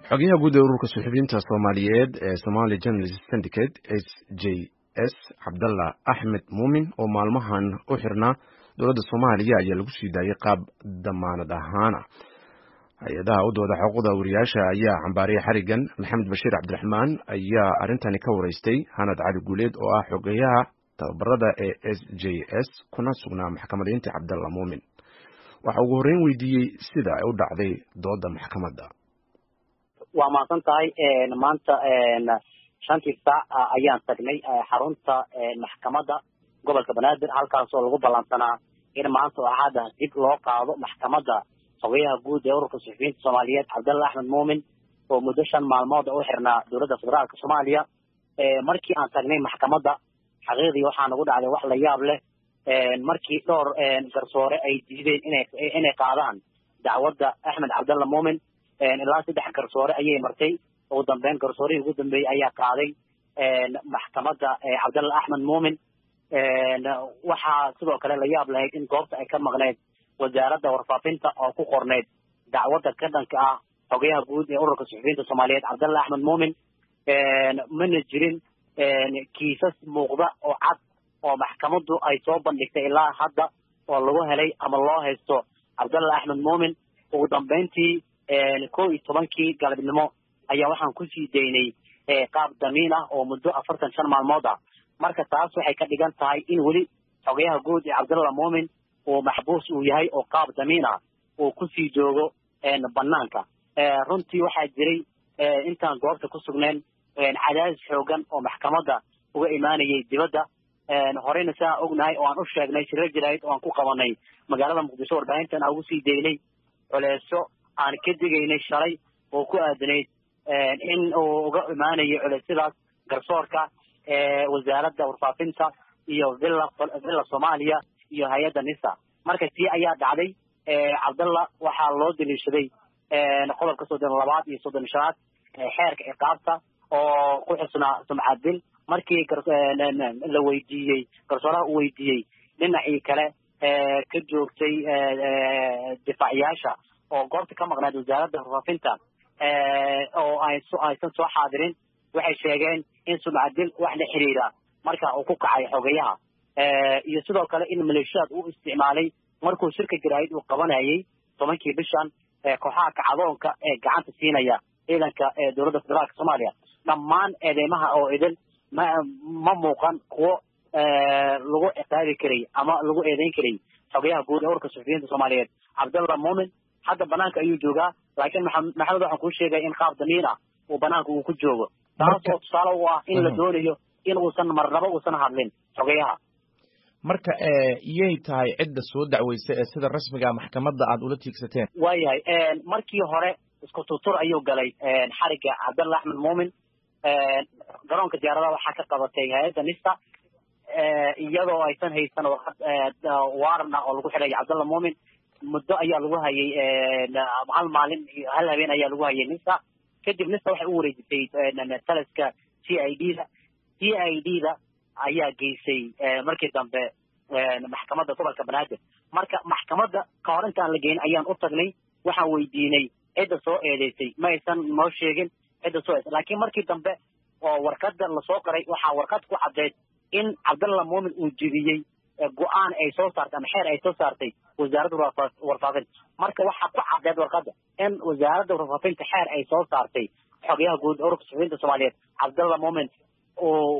xogayaha guud ee ururka suxufiyiinta soomaaliyeed ee somali journalist syndicate s j s cabdalla axmed muumin oo maalmahan u xirnaa dowladda soomaaliya ayaa lagu sii daayay qaab damaanad ahaana hay-adaha u dooda xuquuqda wariyaasha ayaa cambaariyay xarigan maxamed bashiir cabdiraxmaan ayaa arrintani ka wareystay hanad cali guuleed oo ah xogeyaha tababarada ee s j s kuna sugnaa maxkamadaynta cabdalla muumin waxa ugu horreyn weydiiyey sida ay u dhacday dooda maxkamadda waa mahadsan tahay maanta shantii saac ayaan tagnay xarunta maxkamadda gobolka banaadir halkaasoo lagu ballansanaa in maanta oo axadda dib loo qaado maxkamadda xogeyaha guud ee ururka suxufiyiinta soomaaliyeed cabdalla axmed muumin oo muddo shan maalmood u xirnaa dowladda federaalka soomaaliya markii aan tagnay maxkamadda xaqiiqdii waxaa nagu dhacday wax la yaab leh markii dhowr garsoore ay diideen ina inay qaadaan dacwadda axmed cabdalla muumin ilaa saddex garsoore ayay martay ugu dambeyn garsoorihii ugu dambeeyey ayaa qaaday maxkamadda cabdalla axmed muumin waxaa sidoo kale la yaab lahayd in goobta ay ka maqneyd wasaaradda warfaafinta oo ku qorneyd dacwadda ka dhanka ah xogayaha guud ee ururka suxufiyiinta soomaaliyeed cabdalla axmed muumin mana jirin kiisas muuqda oo cad oo maxkamaddu ay soo bandhigtay ilaa hadda oo lagu helay ama loo haysto cabdalla axmed muumin ugu dambeyntii kow iyo tobankii galabnimo ayaa waxaan kusii daynay qaab damiin ah oo muddo afartan shan maalmood ah marka taas waxay ka dhigan tahay in weli xogayaha guud ee cabdalla muumin uu maxbuus uu yahay oo qaab damiin ah uu kusii joogo banaanka runtii waxaa jiray intaan goobta ku sugneen cadaadis xoogan oo maxkamadda uga imaanayay dibadda horeyna si aan ognahay oo aan u sheegnay shiro jirayd oo aan ku qabanay magaalada muqdisho warbaahintan aan ugu sii daynay culeeso aan ka digaynay shalay oo ku aadanayd in uu uga imaanayo culeysyadaas garsoorka wasaaradda warfaafinta iyo villa villa soomaaliya iyo hay-adda nisa marka tii ayaa dhacday cabdalla waxaa loo daliishaday qodobka soddon labaad iyo soddon shanaad xeerka ciqaabta oo ku xusnaa sumcadil markii la weydiiyey garsooraha uu weydiiyey dhinacii kale ka joogtay difaaciyaasha oo goobta ka maqnayd wasaaradda warfaafinta oo aysan soo xaadirin waxay sheegeen in sumcadil wax la xiriira marka uu ku kacay xogayaha iyo sidoo kale in maleeshiyaad uu isticmaalay markuu shirka jaraa'id uu qabanayay tobankii bishan kooxaha kacdoonka ee gacanta siinaya ciidanka dowladda federaalka soomaaliya dhammaan eedeymaha oo idin ma ma muuqan kuwo lagu ciqaabi karay ama lagu eedeyn karay xogayaha guud ee ururka suxufiyiinta soomaaliyeed cabdalla muumin hadda banaanka ayuu joogaa laakiin maxamed waxaan kuu sheegaya in qaab damiin ah uu banaanka uu ku joogo taasoo tusaale u ah in la doonayo in uusan marnaba uusan hadlin xogayaha marka iyay tahay cidda soo dacweysa ee sida rasmiga maxkamadda aad ula tiigsateen waayahay markii hore isku tutur ayuu galay xariga cabdalla axmed muumin garoonka diyaaradaha waxaa ka qabatay hay-adda nista iyadoo aysan haysan waaran ah oo lagu xidhay cabdalla muumin muddo ayaa lagu hayay hal maalin hal habeen ayaa lagu hayay nista kadib nista waxay u wareejisay taliska t i d da t i d da ayaa geysay markii dambe maxkamadda gobolka banaadir marka maxkamadda ka hor intaan la geyn ayaan u tagnay waxaan weydiinay cidda soo eedeysay ma aysan noo sheegin cidda soo eedeysay laakiin markii dambe oo warqadda lasoo qoray waxaa warqad ku caddeyd in cabdalla muumin uu jebiyey go-aan ay soo saartay ama xeer ay soo saartay wasaaradda warfaafinta marka waxaa ku caddeed warqadda in wasaaradda warfaafinta xeer ay soo saartay xogayaha guud ururka suxufiyiinta soomaaliyeed cabdalla muumin uu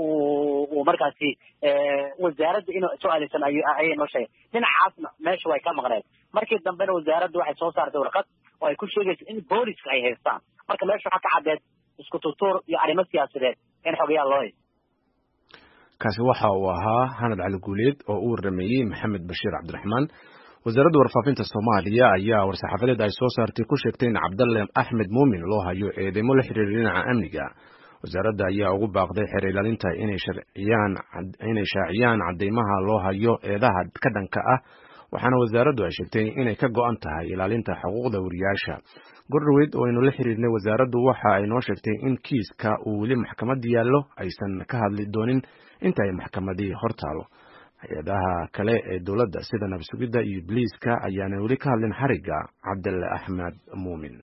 uu markaasi wasaaradda inuu soo aadeysan ayay noo sheegay dhinacaasna meesha way ka maqneed markii dambena wasaaradda waxay soo saartay warqad oo ay ku sheegayso in booliska ay haystaan marka meesha waxaa ka caddeed isku tutuur iyo arrimo siyaasadeed in xogayaha loo haysto kaasi waxa uu ahaa hanad cali guuleed oo u warameeyey maxamed bashiir cabdiraxmaan wasaaradda warfaafinta soomaaliya ayaa war-saxaafadeed ay soo saartay ku sheegtay in cabdalle axmed muumin loo hayo eedeymo la xiriira dhinaca amniga wasaaradda ayaa ugu baaqday xeer ilaalinta inay shaaciyaan cadeymaha loo hayo eedaha ka dhanka ah waxaana wasaaraddu ay sheegtay inay ka go-an tahay ilaalinta xuquuqda wariyaasha gordhaweyd oo aynu la xiriirnay wasaaraddu waxa ay noo sheegtay in kiiska uu weli maxkamadda yaallo aysan ka hadli doonin inta ay maxkamadii hor taalo hay-adaha kale ee dowladda sida nabsugidda iyo ibliiska ayaanan weli ka hadlin xarigga cabdille axmed muumin